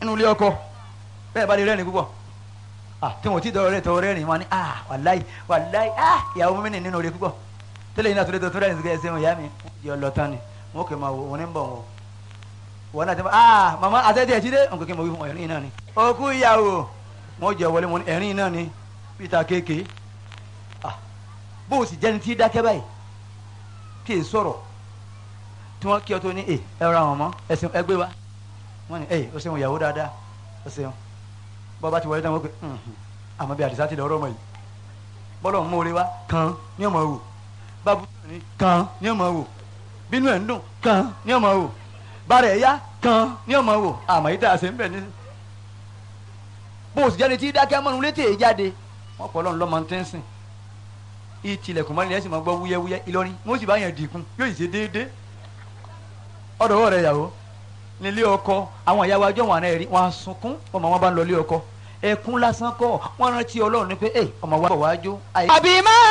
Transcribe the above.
nínú ilé ọkọ bẹ́ẹ̀ bá lè rẹ́rìn púpọ̀ ah tí wọn ti dọ̀rọ̀ rẹ̀ tọ̀rọ̀ rẹ́rìn wọn ni ah wàláì wàláì ah ìyàwó mi nì nínú rẹ̀ púpọ̀ tẹ́lẹ̀ yìí náà tó lè tó tó rẹ́rìn sí kẹ́sẹ́ wọn ìyá mi yọ lọ tán ni wọn kò máa wò wọn ní bọ̀ wọn wọn náà ti máa ah màmá àtẹ́tẹ́ ẹ̀ ti dé nǹkan kí n mọ̀ wí fún ẹ̀rín náà ni òkú ìyàwó wọn jẹ wọlé wọn ẹ̀rín náà ni peter kéèké ah bó o sì jẹ́ni tí dákẹ́ báyìí kí è sọ̀rọ̀ tí wọ́n kí ọ tó ní ẹ ẹ ra wọn mọ́ ẹsìn ẹgbẹ́ wa wọ́n ní ẹ o ṣeun ìyàwó dáadáa o ṣeun bọ́ba ti wọlé dáhùn wọ́n pé àmọ́ bí àdìsá ti lọ ọ̀rọ̀ mọ̀ yìí bọ́lọ̀ ń mórí wa kàn ní ọmọ wò bábú ní kàn ní ọmọ wò bínú ẹ̀ ń dùn kàn ní ọmọ wò bàrà ẹ̀ yá kàn ní ọmọ wò àmọ́ yìí tá a ṣe ń bẹ̀ ní. bó o sì jáde tí dákẹ́ mọ́nu létí èyí jáde wọ́n pọ̀ lọ́nù lọ́mọ tí ń sìn ìtìlẹ̀kùn mọ́ni lẹ́sìn máa gbọ́ wúyẹ́wúyẹ́ Ìlọrin wọ́n sì bá yẹn dìkun yóò sì ṣe déédéé ọ̀dọ̀ wọ̀ rẹ̀ yàwó nílé ọkọ àwọn ìyàwó ajọ́ wọn àná ẹ̀rí wọn á sunkún ọmọ wọn bá ń lọ ilé ọkọ ẹkún lásán kọ́ wọn rántí Ọlọ́run ní pé ẹ ọmọ wa bọ̀ wájú. àbí má